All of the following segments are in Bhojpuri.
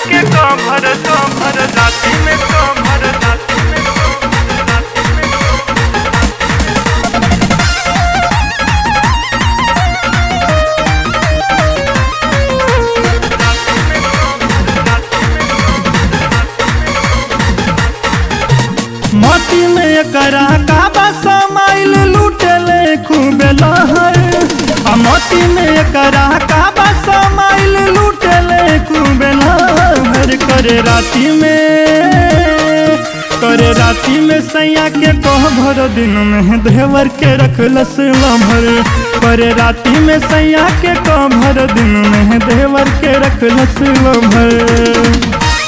के कभर कभर राती में कभर राती में कभर राती में मोती में करा काबा समाइल लूटले खूबे लहर आ मोती में करा काबा समाइल लूटले खूबे लहर करे राती में करे राती में सैया के कह भर दिन में देवर के रखलस लभर करे राती में सैया के कह भर दिन में देवर के रखलस लभर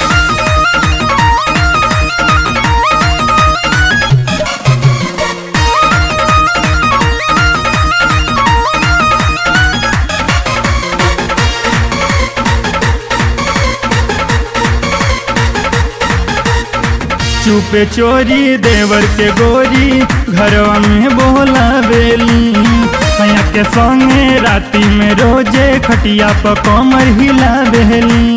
चुपे चोरी देवर के गोरी घरवा में बोला बेली सैया के संगे राती में रोजे खटिया पर कमर हिला बेली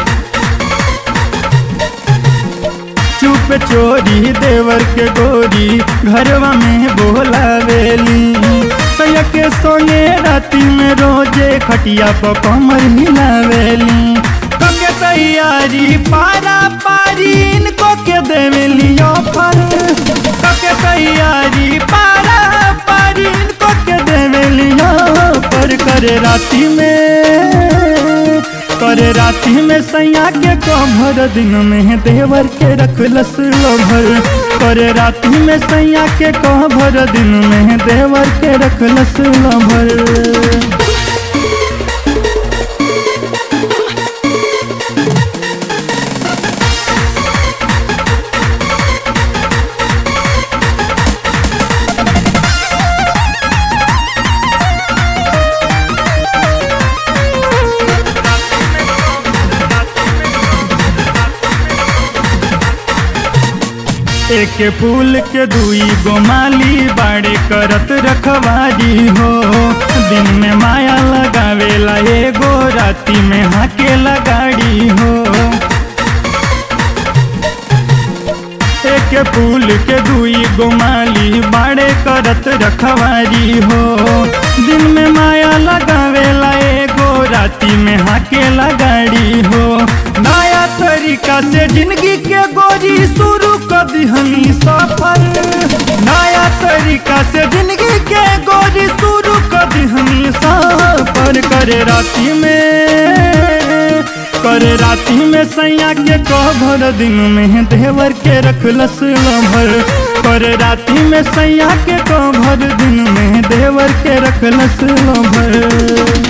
चुप चोरी देवर के गोरी घरवा में बोला बेली सैया के संगे राती में रोजे खटिया पर कमर हिला बेली कके तैयारी पारा पारी इनको के देवेली ऑफर कके तैयारी पारा पारी इनको के देवेली ऑफर करे राती में करे राती में सैया के कभर दिन में देवर के रखलस लभर करे राती में सैया के कभर दिन में देवर के रखलस लभर एक फूल के दुई गोमाली बाड़े करत रखवारी हो दिन में माया लगावेला एगो राती में हाके लगाड़ी हो एक फूल के दुई गोमाली बाड़े करत रखवारी हो दिन में माया लगावेला एगो राती में हाके लगाड़ी हो नया तरीका से जिंदगी के गोरी शुरू कर दिहनी सफर नया तरीका से जिंदगी के गोरी शुरू कर दिहनी सफर करे राती में करे राती में सैया के कभर दिन में देवर के रखलस लभर करे राती में सैया के कभर दिन में देवर के रखलस लभर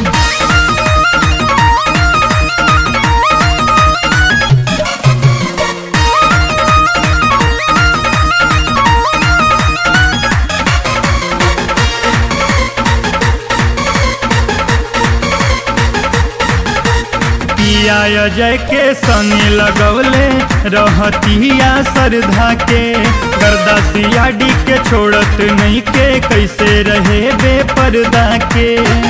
पिया अजय के सने लगौले रहतिया सरधा के गर्दासिया डी के छोड़त नहीं के कैसे रहे बेपर्दा के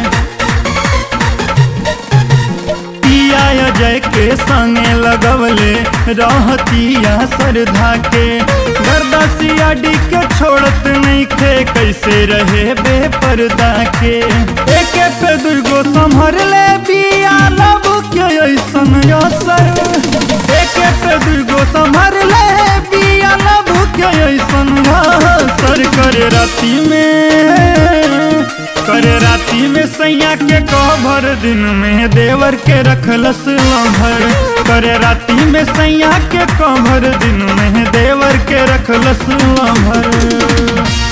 पिया अजय के संगे लगवले रहतिया सरधा के गर्दासिया डी के छोड़त नहीं खे कैसे रहे बेपर्दा के एक पे दुर्गो संभर ले बिया लब के ऐसन असर एक पे दुर्गो संभर ले बिया लब के ऐसन असर करे राती में करे राती में सैया के कभर दिन में देवर के रखलस लभर करे राती में सैया के कभर दिन में देवर के रखलस लभर